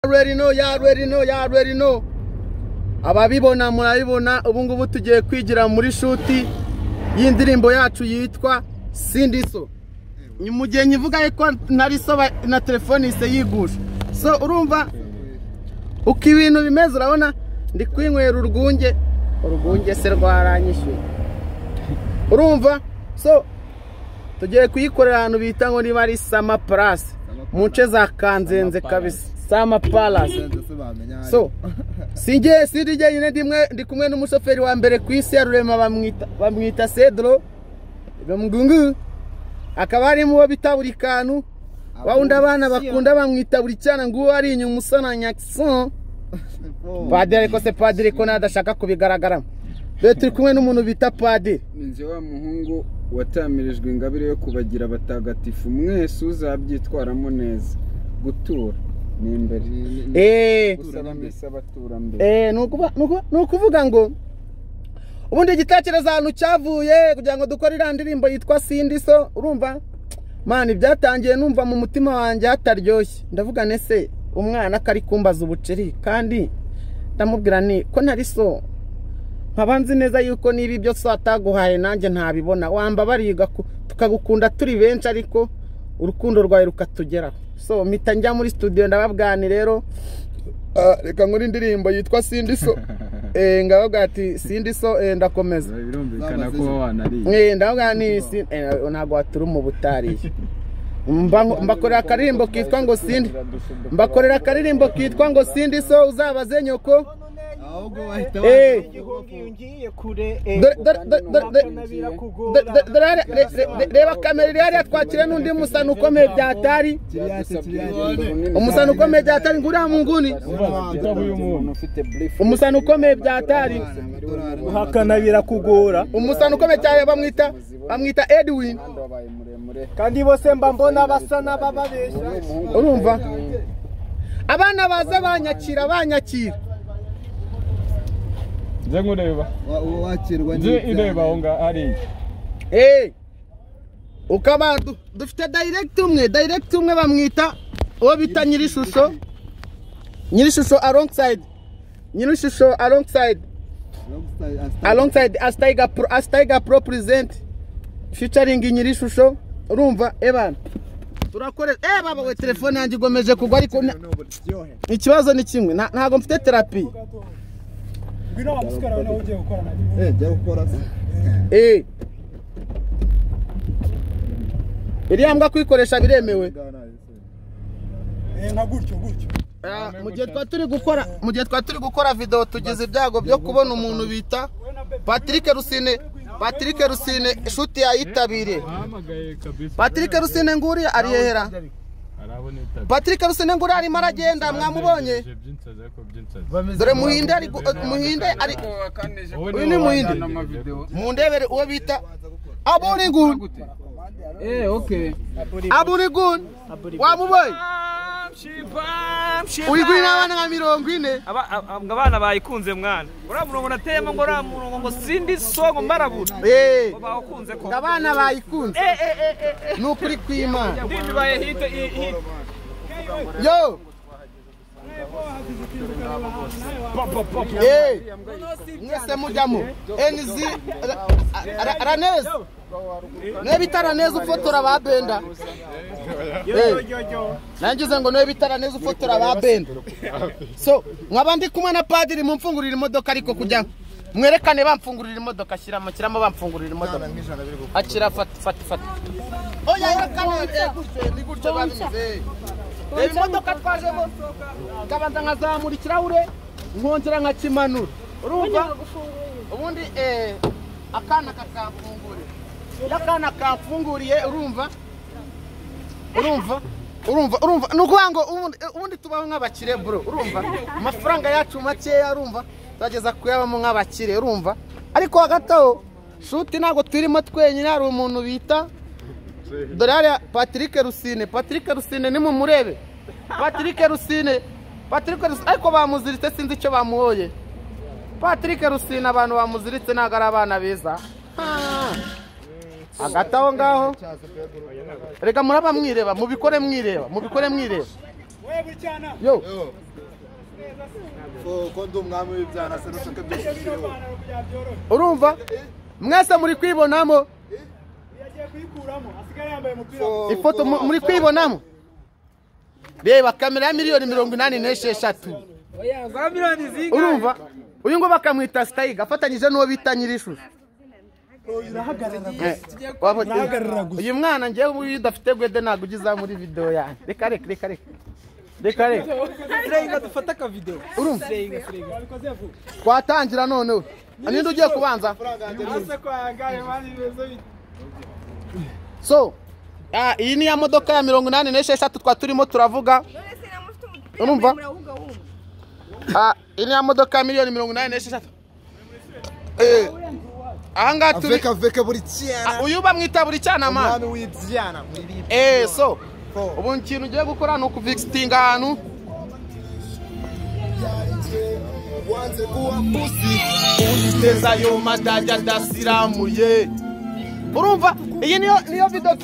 already know y'all already know y'all already know ababibona murabibona ubu ngubu tugiye kwigira muri shuti y'indirimbo yacu yitwa sindiso ni mu gihe nyivuga ko nari so ba- na telefone ise yigusha so urumva uko ibintu bimeze urabona ndi kwinywera urwunge urwunge se rwaranyishyuye urumva so tugiye kuyikorera ahantu bita ngo niba ari sama palasi mu nce za kanzenze kabisa sama palasi so si njye si ndi njyenyine ndimwe ndi kumwe n'umushoferi wa mbere ku isi ya rurema bamwita bamwita sedro bamugungu akaba harimo uwo bita buri kantu wa wundi abana bakunda bamwita buri cyana ngo uwo ari inyuma usa na nyakison padiri ariko se padiri ko nadashaka kubigaragaramo rero turi kumwe n'umuntu bita padiri ninze wa muhungu watamirijwe ingabire yo kubagira abatagatifu mwese uzabyitwaramo neza gutura ni imbere eee gusaba mbese abatura mbere Eh, ni ukuba- ni ukuba- ni ukuvuga ngo ubundi igitekerezo ahantu cyavuye kugira ngo dukore iriya ndirimbo yitwa sindi so urumva mani byatangiye numva mu mutima wanjye hataryoshye ndavuga nese umwana ko ari kumbaza ubuceri kandi ndamubwira ni ko ntari so nkaba nzi neza yuko niba ibyo so ataguhaye nanjye ntabibona wamba bariga ku- tukagukunda turi benshi ariko urukundo rwawe rukatugeraho so mpita njya muri studio ndababwani rero Ah, reka nkore indirimbo yitwa sindi so eh, ndababwira ati sindi so eh, ndakomeza birumvikana ko wanariye Eh, ndavuga ni si- eh, ntabwo waturuma ubutariye Mba- mbakorera akaririmbo kitwa ngo sindi mbakorera akaririmbo kitwa ngo sindi so uzabaze nyoko ahubwo wahita Eh. ngiye kure Dore- dore- dore- dore- dore- Do- do- do- hariya- re- re- re- reba kamera iri hariya twakira n'undi musano ukomeye byatari umusano ukomeye byatari nguriya mu nguni umusano ukomeye byatari uhakana birakugora umusano ukomeye cyane bamwita bamwita edwin kandi bose mba mbona basa n'abababeshya urumva abana baza banyakira banyakira nze nkureba uwo wakirwa nze ireba aho ngaho hariya Hey! ukaba du- dufite dayirigiti umwe dayirigiti umwe bamwita uwo bita nyirishusho nyirishusho alongside nyirishusho alongside alongside asitayiga pro asitayiga pro purizenti ficaringi nyirishusho urumva ebana turakore eh baba we telefone yanjye igomeje kugwa ariko na- ikibazo ni kimwe nta- ntabwo mfite terapi jya gukora se eh iriya mbwa kuyikoresha biremewe Ah, mu gihe twari turi gukora mu gihe twari turi gukora video tugize ibyago byo kubona umuntu bita Patrick Rusine Patrick Rusine inshuti yayitabiriye bahamagaye kabisa Patrick Rusine nguri ariyehera araboneka Patrick Rusine nguri arimo aragenda mwamubonye by'insazi ariko by'insazi dore muhinde ari gu- muhinde ari Uyu ni Muhindi. mundebere uwo bita Aburigun Eh, okay. Aburigun wamuboye uyiguye n'abana nka mirongo ine ngo abana bayikunze mwana uriya murongo nateyemo ngo uriya murongo ngo sindi so ngo mbarabura eh ngo bawukunze ko abana bayikunze eh eh eh eh eh ni ukuri kw'Imana ndirimbo ibaye hite i- hite yo Eh, mwese mujyamo enzi Ra- Ra- raneze niwe bita raneze ufotora ba benda Eh, nangize ngo niwe bita raneze ufotora ba benda so nkaba ndi kumwe na padiri mumfungurira imodoka ariko kujya mwerekane bamfungurira imodoka ashyiramo ashyiramo bamfungurira imodoka akira fata fata fata oya yerekane eh, gutyo ni gutyo babivuze reba imodoka twajemo nkabanza nkazamura ikirahure nkongera nkakimanura urumva ubundi eh, akana kakamfungurira iyo akana kamfunguriye urumva urumva urumva urumva ni ukuvuga ngo ubundi- ubundi tubaho nk'abakire bro urumva amafaranga yacu makeya urumva turageza kuyabamo nk'abakire urumva ariko hagati aho shuti ntabwo turimo twenyine hari umuntu bita dore hariya patrick rusine patrick rusine nimumurebe patrick rusine patrick rusine ariko bamuziritse sinzi icyo bamuhoye patrick rusine abantu bamuziritse ntabwo ari abana beza Ah. hagati aho ngaho reka muraba mwireba mubikore mwireba mubikore mwireba yo ko ndi umwami w'ibyana se n'ushaka byose ushoboye urumva mwese muri kwibonamo ifoto mu- muri kwibonamo reba kamera ya miliyoni mirongo inani n'esheshatu urumva uyu ngo bakamwita sitayiga afatanyije n'uwo bita nyir'ishusho Eh, wabonye- urahagarara gusa. uyu mwana ngewe uyu udafite gwede ntabwo ugiza muri videwo yanjye reka reka reka reka reka reka Turenga dufata akavidewo. urumva twatangira noneho ninde ugiye kubanza so ah, iyi ni ya modoka ya mirongo inani n'esheshatu twa turimo turavuga Urumva? Ah, iyi ni ya modoka ya miliyoni mirongo inani n'esheshatu Eh, aha ngaha turi aveka aveka buri cyana Ah, uyu bamwita buri cyanama umwami w'ibyana muri bibiri eh so Oh. ubu ikintu ugiye gukora ni ukuvikisitinga ahantu wanze kuba pusi unitezayo madajya adasiramuye urumva iyi niyo niyo video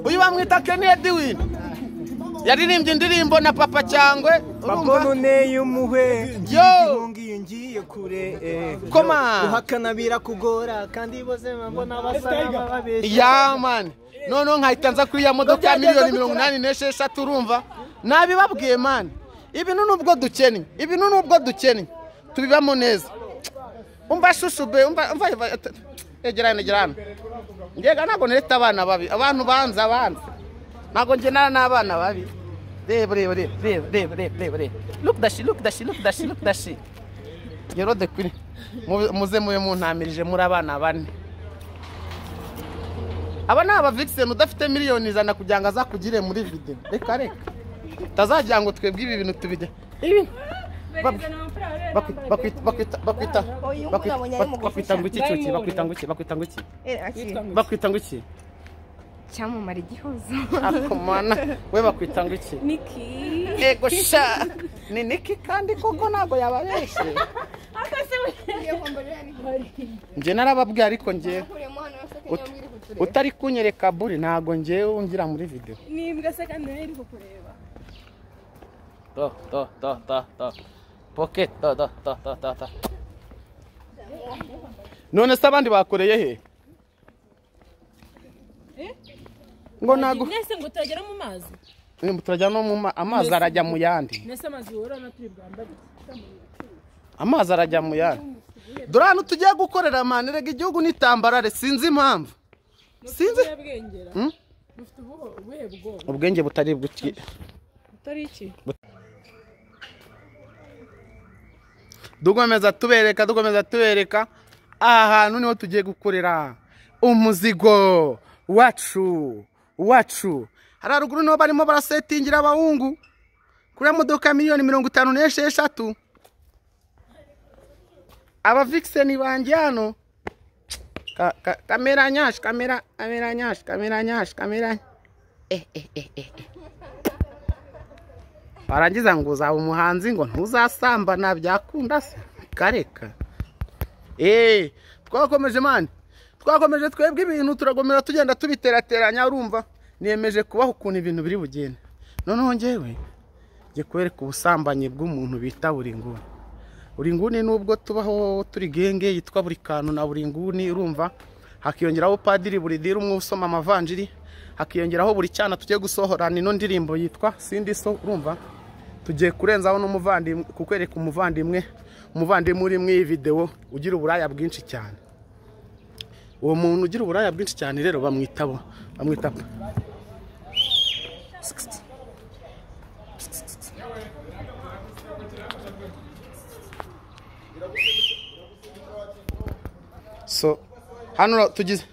uyu bamwita Kenny Edwin yaririmbye indirimbo na Papa Cyangwe urumva uneye umuhe yo ngiye ngiye kure koma uhakana birakugora kandi bose mbona basa n'abababeshya yamani noneho nkahita nza kuri ya modoka ya miliyoni mirongo inani n'esheshatu urumva nabibabwiye mani ibintu nubwo dukennye ibintu nubwo dukennye tubibamo neza umva shushu be umva umva egerana egerana ngega ntabwo nereta abana babi abantu banza banza ntabwo ngenana n'abana babi reba reba reba reba reba reba reba reba look dashi look dashi look dashi look dashi yero de kuri Mu- muze mube muntamirije muri abana bane aba ni abavigiseni udafite miliyoni ijana kugira ngo azakugire muri videwo reka reka utazagira ngo twebwe ibi bintu tubijya ibi bakwi- bakwi- bakwita bakwita Oya, bakwita umugabo nyari mu bak- bakwita ngo iki gusa. cyuki bakwita ngo iki bakwita ngo iki Akiri bakwita ngo iki cyamumara igihozo ariko mana we bakwita ngo iki niki yego sha ni niki kandi koko ntabwo yababeshye njye narababwiye ariko njyewe Ut- utari kunyereka buri ntabwo njyewe ungira muri videwo nimbwa se kandi nayo iri kukureba to to to to to pocket to to to to to to none se abandi bakoreye he ngo nago mwese ngo turagera mu mazi turajya no mu ma- amazi arajya mu yandi mwese amazi worana turi bwambare amazi arajya mu yandi dore ahantu tugiye gukorera mani rega igihugu nitambarare sinzi impamvu sinzi ubuhe bwengera Hmm? mufite ubuho- ubuhe bwoba ubwenge butari buke utari iki dukomeza tubereka dukomeza tubereka aha hantu niho tugiye gukorera umuzigo wacu wacu hari haruguru niho barimo barasetingira abahungu kuri ya modoka ya miliyoni mirongo itanu n'esheshatu abavikiseni banjye hano Ka- ka- kamera nyashi kamera kamera nyashi kamera nyashi kamera eh, eh, eh, eh, eh. warangiza ngo uzaba umuhanzi ngo ntuzasambana byakunda se kareka eee twakomeje mani twakomeje twebwe ibintu turakomeza tugenda tubiterateranya urumva nemeje kubaho ukuntu ibintu biri bugende noneho ngewe njye kwereka ubusambanyi bw'umuntu bita buri nguni buri nguni nubwo tubaho turi genge yitwa buri kantu na buri nguni urumva hakiyongeraho padiri buri diri umwe usoma amavanjiri hakiyongeraho buri cyana tugiye gusohorana ino ndirimbo yitwa sindi so urumva tugiye kurenzaho n'umuvandimwe kukwereka umuvandimwe umuvandimwe uri mu iyi videwo ugira uburaya bwinshi cyane uwo muntu ugira uburaya bwinshi cyane rero bamwita bo bamwita so hano tugize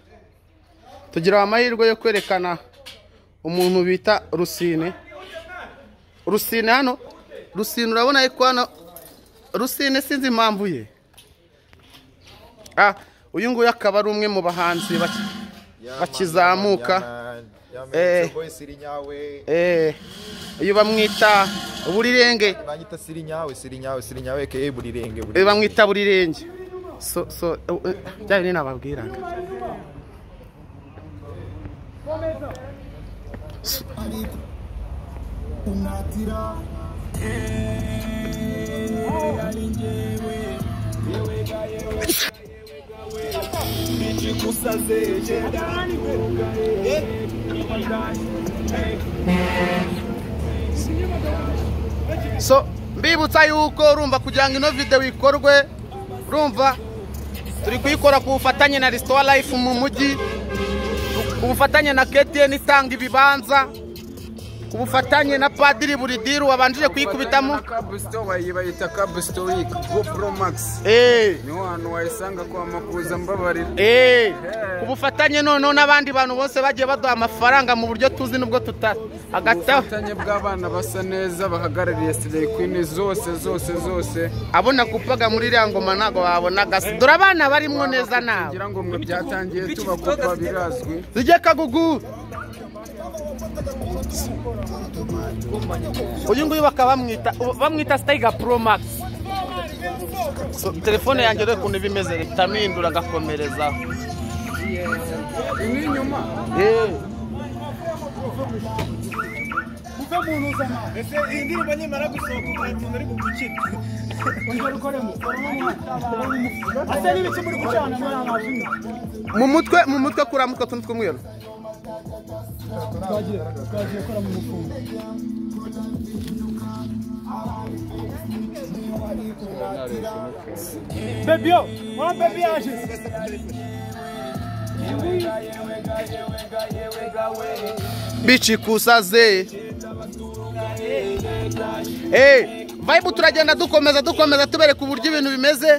tugira amahirwe yo kwerekana umuntu bita rusine rusine hano rusine urabona yuko hano rusine sinzi impamvu ye ah uyu nguyu akaba ari umwe mu bahanzi bake bakizamuka. Eh. yametse boy siri nyawe eh uyu bamwita uburirenge banyita siri nyawe siri nyawe siri nyawe ke buri renge buri Eh, bamwita burirenge so so eh, eh, bya bintu nababwiraga unatira so mbibutsa yuko urumva kugira ngo ino videwo ikorwe urumva turi kuyikora ku bufatanye na resitora life mu mujyi ku bufatanye na ktn itanga ibibanza ku bufatanye na padiri buridiru wabanjije kuyikubitamo kabusito bayita kabusito wiki gopro magisi eee niho hantu wayisanga kwa makuza mbabarira eee ku bufatanye noneho n'abandi bantu bose bagiye baduha amafaranga mu buryo tuzi n'ubwo tuta hagataho ubufatanye bw'abana basa neza bahagarariye sireyi kwini zose zose zose abona kupaga muri iriya ngoma ntabwo wabonaga se dore abana barimwo neza nawe kugira ngo mwe byatangiye tubakupa birazwi zijye kagugu uyu nguyu bakaba bamwita bamwita sitayiga pro max So, telefone yanjye rero ukuntu iba imeze leta amwindura agakomereza imwe inyuma Eh. mu mutwe mu mutwe kuramo utwo tuntu tw'umweru Bebi yo, mwa bebi yaje. bicikusa ze Eh, vibe turagenda dukomeza dukomeza tubereka uburyo ibintu bimeze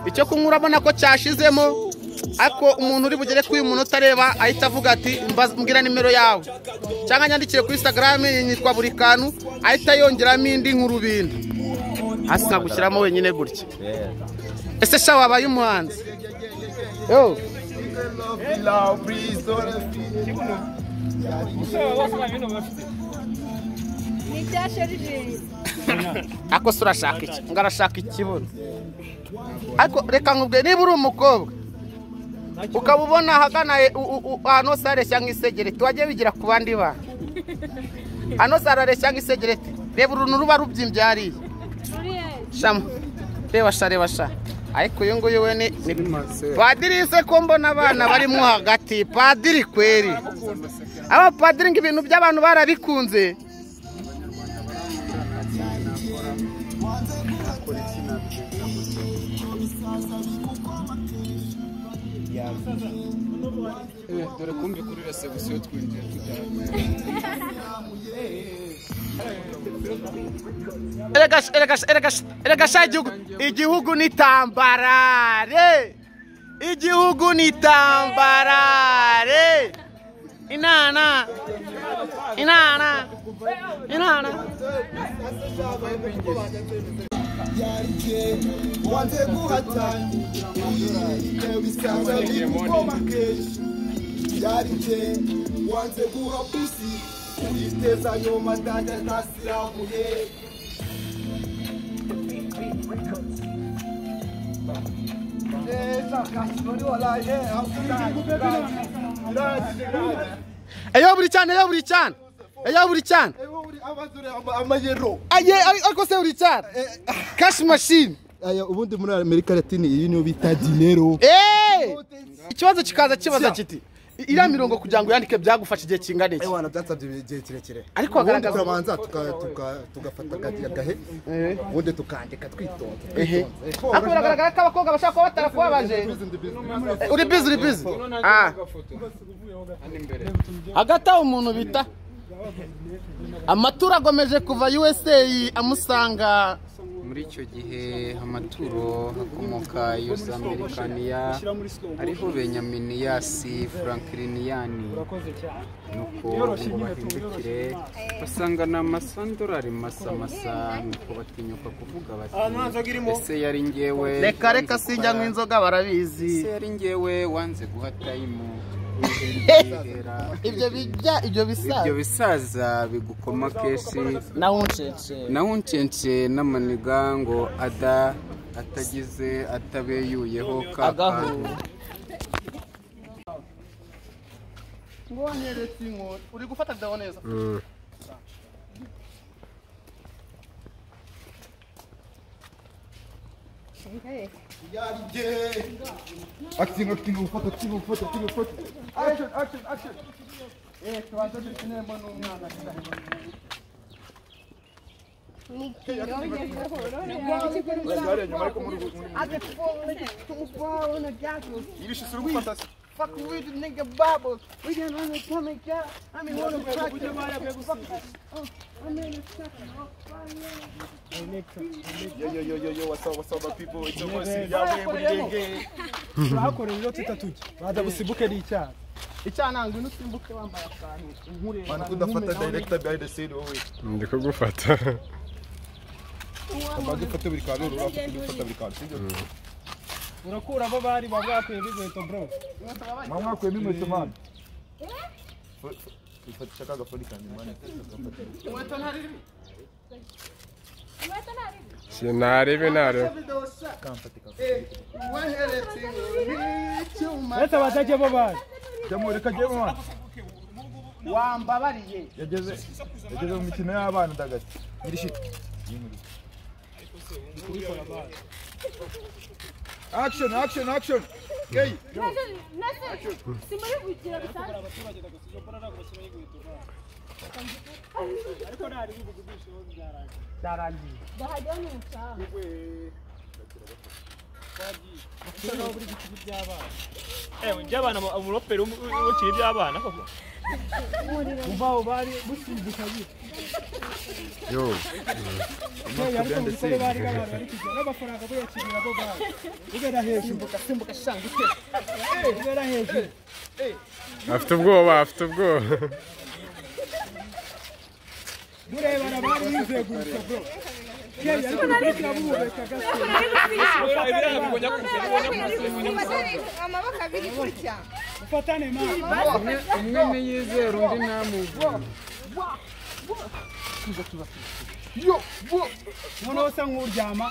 icyo kunywa urabona ko cyashizemo ariko umuntu uri bugere kuri uyu muntu utareba ahita avuga ati "Mbaza- mbwira nimero yawe cyangwa nyandikire kuri instagram yitwa buri kantu ahita yongeramo indi nk'urubindi hasi nkagushyiramo wenyine gutya ese sha wabaye umuhanzi yo Ni ibya sharijeri. ako se urashaka iki ngo arashaka ikibuno ariko reka nkubwe niba uri umukobwa ukaba ubona ahagana e- u- u- u- ahantu hose hareshya nk'isegereti wajya wigira ku bandi bantu ahantu hose harareshya nk'isegereti reba uruntu ruba rubyimbye hariya Ruriya shamo reba sha reba sha ariko uyu nguyu we ni ni padiri se ko mbona abana barimo hagati padiri kweri abapadiri ngo ibintu by'abantu barabikunze dore kumbi kuri resebusiyo twinjiye tujyanye erega sh- erega sh- erega sh- erega sha igihugu igihugu ni tambarare igihugu ni tambarare inana inana inana eyo buri cyane eyo buri cyane eyo buri cyane aye ari- ariko se buri cyane cash machine ubundi muri amerika latini iyi niyo bita dinero Eh! ikibazo kikaza kibaza kiti "I- iriya mirongo kugira ngo uyandike byagufasha igihe kingana iki wana byatsabye igihe kirekire Ariko ubundi hagaragaza- turabanza tuka- tuka- tugafata agati- agahe ubundi tukandika twitonze ehe twitonze. ariko biragaragara ko abakobwa bashaka kuba batarakubabaje Eh, uri bizi uri bizi Ah. hagati aho umuntu bita amaturo agomeje kuva usa amusanga muri icyo gihe amaturo hakomoka yuza amerikaniya ariho benyaminiyasi frankliniyani nuko ngo bahindukire basanga ni amasandorari masamasa nuko batinyuka kuvuga bati ese yari ngewe reka reka sinjya wanze nk'inzoga ese barabizi yari ngewe wanze guha tayimu ibyo bijya ibyo bisa ibyo bisaza bigukoma kenshi nawe uncece naho uncence n'amaniga ngo ada atagize atabeyuyeho kaka agahura ngonyeretse inkoni uri gufata video neza akitinga akitinga gufata akitinga gufata akitinga gufata action action action eh tubanza dukinemo n'umwana Ibishisi uri gufata se Fuck with the nigga bubbles. We can only come and get. I mean, one of the fuck. I mean, it's fucking all fine. Yo, yo, yo, yo, yo, what's up, what's up, my people? It's your boy, Siriyawe, Burigenge. turahakorera ibyo tutatujya baza busibuke ni icyaha Icyananga ngwino usimbuke wambaye akantu unkure. Mana kudafata director behind the scene wowe Ndi kugufata. amaze ufata buri kantu urafata ufata buri kantu sibyo urakura abo bari baba bakuye b'inkweto bro mama mwakuyemo inkweto mana ifatisha ka gafuni kanjye mana Sinarebe narebe. kamfatika Weheretse n'icyuma. ndetse batajya bo bari jyamo reka jyemo mana Wambabariye. yageze yageze mu mikino y'abana ndagati gira shit action action action hey simuri kugira bisanzwe Byarangiye. ndahajya ni umucaha iby'abana umuroperi ukiri iby'abana koko kuva aho bari busibuka biri yo yewe ariko mu bikorwa bari nk'abantu bari kujya n'amafaranga buyakirira bo bari ubera hejuru Simbuka shanga utera. ubera hejuru Afite ubwoba, afite ubwoba. murebana bari bizeye gusa bro yewe ariko mukurikira muhumeka gato amaboko abiri gutya ufatane mama umwe umwe ntiyizera undi ntamubwira noneho usa nk'uryama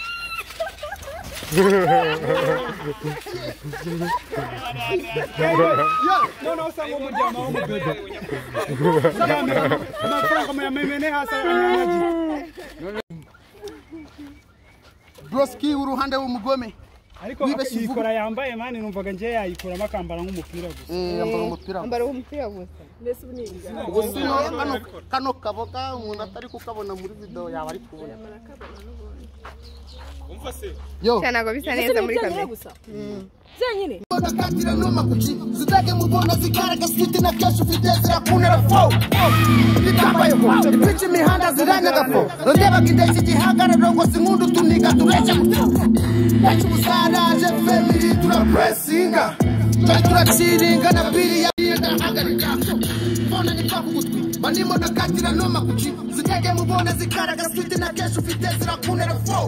noneho usa nk'uryama wo mu bebe amafaranga muyamemene hasi aranyagiye Broski uruhande w'umugome. ariko Wibeshye uvuga. yikora yambaye mani numvaga ngiye yayikuramo akambara nk'umupira gusa Yambara umupira. mbese ubu ni ingahe Ubwo sino kano kano kaboga umuntu atari kukabona muri video yawe ari kubona. Yo. ntabwo bisa mbese ni neza muri ibyaha kamera gusa byenyine Nakatira noma kuki zidage mu bona zikaraga siti na kesho ufite zirakunera fo bitambayeho ibice imihanda ziranyaga fo rondebaga indeshyi igihagararo ngo si nkundu tuniga tureke benshi umusaraje femiri turapresinga twari turaciringa na biri yariyedahagarika mbona ni kwa kugutwi banimo nakatira noma kuki zidage mu bona zikaraga siti na kesho ufite zirakunera fo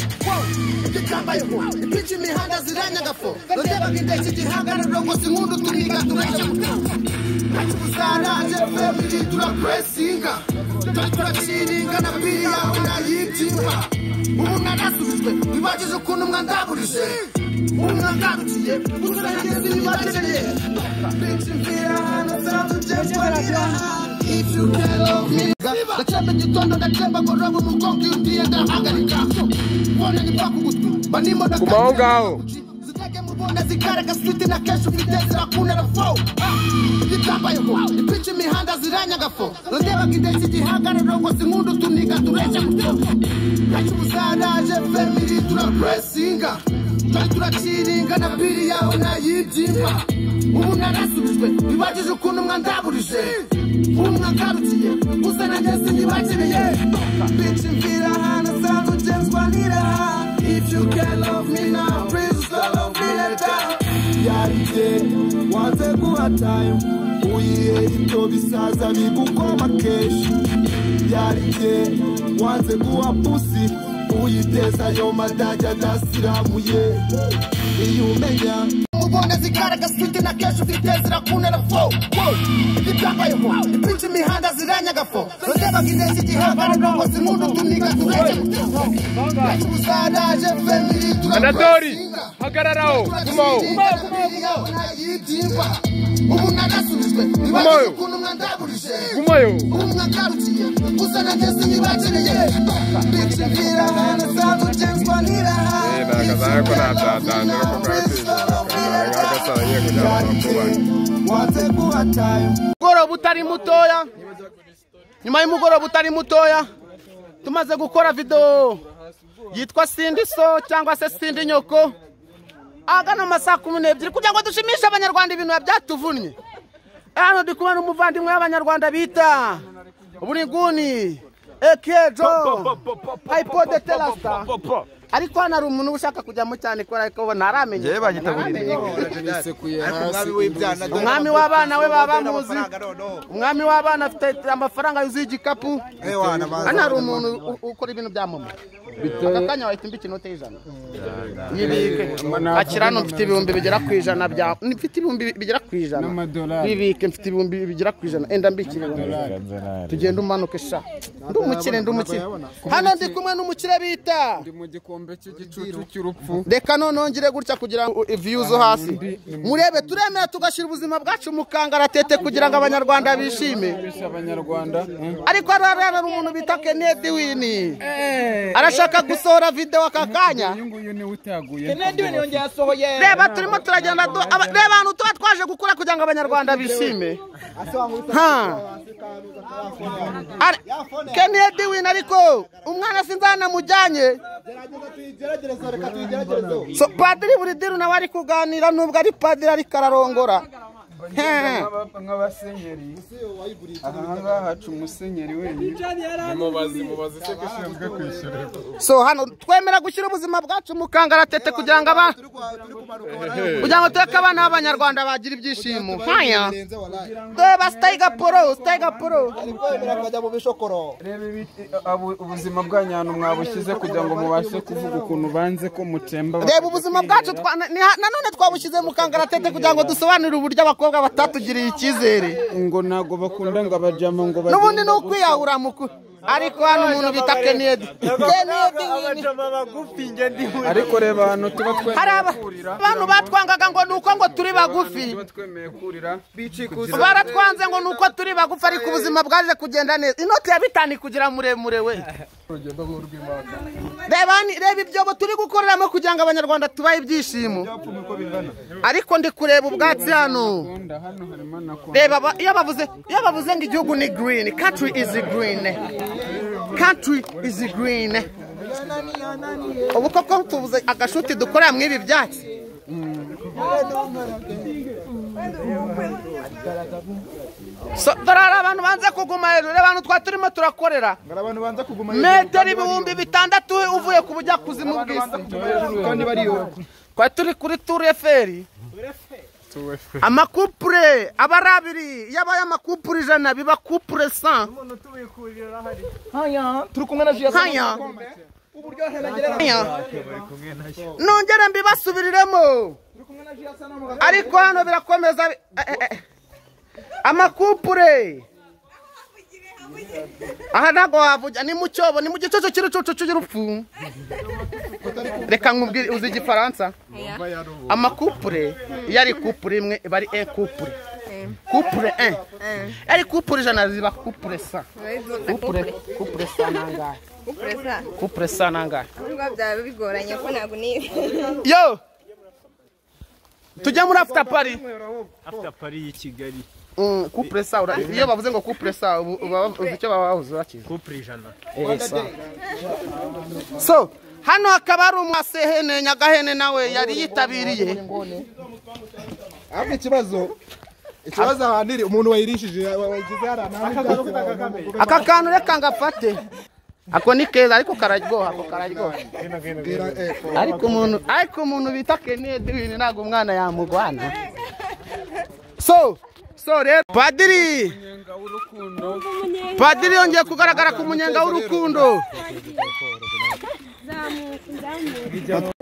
bitambayeho ibice imihanda ziranyaga fo rondebaga indeshyi igihagararo ngo si nkundu tuniga tureke Zaraje family turapresinga Tari turaciringa na biri yawe nayitimba Ubu narasubijwe bibagize ukuntu mwandaburije Ubu mwandarukiye usangizi bibagiye Bitch mvira hano sanzu jembarira If you can love me Ndacemba igitondo ndacemba ngorora umugongo iyo ugiye ndahagarika Mbona ni kwa kugutwi Banimo ndakatira Kumaho ngaho. ziteke mu bunda zikaraga siti na kesho ufite zirakunera fo zitambayeho ibice imihanda ziranyaga fo rondebaga indeshyi igihagararo ngo si nkundu tuniga tureke mutoke benshi umusaraje femiri turapresinga twari turaciringa na biri yawe nayibyimba ubu narasubijwe bibagize ukuntu mwandaburije ubu mwagarukiye gusa nageze ntibakeneye bici mvira hano sanzu jemswa niraha If you can love me now, please love me later. yarite wanze kuba time uyihe ibyo bisaza bigukoma kenshi yarite wanze kuba pusi uyiteza yo madajya adasiramuye iyo umenya mubona zikaraga siti na kesho ufite zirakunera fo zitambayeho ibice imihanda ziranyaga fo rondebaga indeshyi igihagararo ngo si nkundu tuniga tureke mutoke benshi umusaraje femiri Anadori, turapresinga hagararaho, gumaho. ubu narasubijwe Gumaho. bibagize ukuntu mwandaburije Gumayo. umwagarukiye gusa nageze ntibakeneye bitse mvira hano sanzu jemswa niraha Eh, nakaza- ariko ntatatandira kuko agatsinda agasara ngiye kujya mu makubanyi mugoroba utari mutoya nyuma y'umugoroba utari mutoya tumaze gukora videwo yitwa sindi so cyangwa se sindi nyoko ahagana mu masaha kumi n'ebyiri kugira ngo dushimishe abanyarwanda ibintu biba byatuvunnye hano ndi kubona umuvandimwe w'abanyarwanda bita buriguni ekejo hayipode terasita ariko hano hari umuntu uba ushaka kujyamo cyane kubera ko ubona aramenya nisekuye hasi umwami w'abana we baba bamuzi umwami w'abana afite amafaranga yuzuye igikapu hano hari umuntu u- ukora ibintu bya mama aka kanya wahita umva inote y'ijana yibike akira hano mfite ibihumbi bigera ku ijana bya mfite ibihumbi bigera ku ijana N'amadolari. bibike mfite ibihumbi bigera ku ijana enda mbikire tugende umanuke sha ndi umukire ndi umukire hano ndi kumwe n'umukire bita ndi mu gikombe cy'igicucu cy'urupfu reka noneho ngire gutya kugira ngo viyu zo hasi murebe turemera tugashyira ubuzima bwacu mu kangaratete kugira ngo abanyarwanda bishime bisha abanyarwanda ariko hariya rero hari umuntu bita kenedi wini arashaka gusohora videwo aka kanya uyu nguyu niwe utaguye reba turimo turagenda du- aba- reba ahantu tuba twaje gukura kugira ngo abanyarwanda bishime Ha. Ari- kenedi wini ariko umwana sinzi ahantu amujyanye tuyigerageze reka tuyigerageze so padiri buri diru nawe ari kuganira nubwo ari padiri ariko ararongora He. nk'abasenyeri aha ngaha haca umusenyeri wenyine so hano twemera gushyira ubuzima bwacu mu kangaratete kugira ngo aba kugira ngo tureke abana b'abanyarwanda bagira ibyishimo nkaya dore basitayiga poro sitayiga poro kwemera akajya mu bishokoro reba ibi- abu- ubuzima bwanyu ahantu mwabushyize kugira ngo mubashe kuvuga ukuntu banze ko mutemba reba ubuzima bwacu twa- na- ni- nanone twabushyize mu kangaratete kugira ngo dusobanurire uburyo abakobwa batatugiriye icyizere ngo ntabwo bakunda ngo abajyamo ngo bagende n'ubundi ni ukwiyahura mukuru ariko hano umuntu bita kenedi kenedi nyine. ariko reba ahantu tuba twemeye hari aba- abantu batwangaga ngo ni uko ngo turi bagufi tuba twemeye kurira baratwanze ngo ni uko turi bagufi ariko ubuzima bwaje kugenda neza inoti ya bitanu kugira muremure we reba ni- reba ibyobo turi gukoreramo kugira ngo abanyarwanda tubahe ibyishimo ariko ndi kureba ubwatsi hano Konda, hano harimo na konda. reba ba- iyo bavuze iyo bavuze ngo igihugu ni green country is green country is green ubu koko tubuze agashuti dukorera muri ibi byatsi So, dore hari abantu banze kuguma hejuru reba abantu twari turimo turakorera hari abantu banza kuguma metero ibihumbi bitandatu uvuye ku bujyakuzimu bw'isi kandi bariyo twari turi kuri turu eferi amakupure aba ari abiri iyo abaye amakupure ijana biba kupure san turi kumwe na jiya nkaya Nkaya. nongere mbibasubiriremo ariko hano birakomeza bi- eh, eh, eh. amakupure aha ntabwo wavuga ni mu cyobo ni mu gicucu cy'urucucu cy'urupfu reka nkubwire uzi igifaransa amakupure iyo ari kupure imwe iba ari e kupure kupure e ari kupure ijana ziba kupure sa kupure kupure sa nangahe Upresa. kupure sa nangahe Nubwo byaba bigoranye ko ntabwo niba. yo tujya muri after party after pari y'i kigali Mm, couple sa ura- iyo bavuze ngo couple sa ubu- uba- uzi icyo baba bavuze urakizi kupura ijana Eh, sa. so hano hakaba hari umwasehene nyagahene nawe yari yitabiriye ahubwo ikibazo ikibazo ahantu iri umuntu wayirishije wagize hariya nta n'ibyatsi wawe aka kantu reka ngafate ako ni keza ariko kararyoha ako kararyoha ariko umuntu ariko umuntu bita kenedi wini ntabwo umwana yamugwana so so rero padiri padiri yongeye kugaragara ku munyenga w'urukundo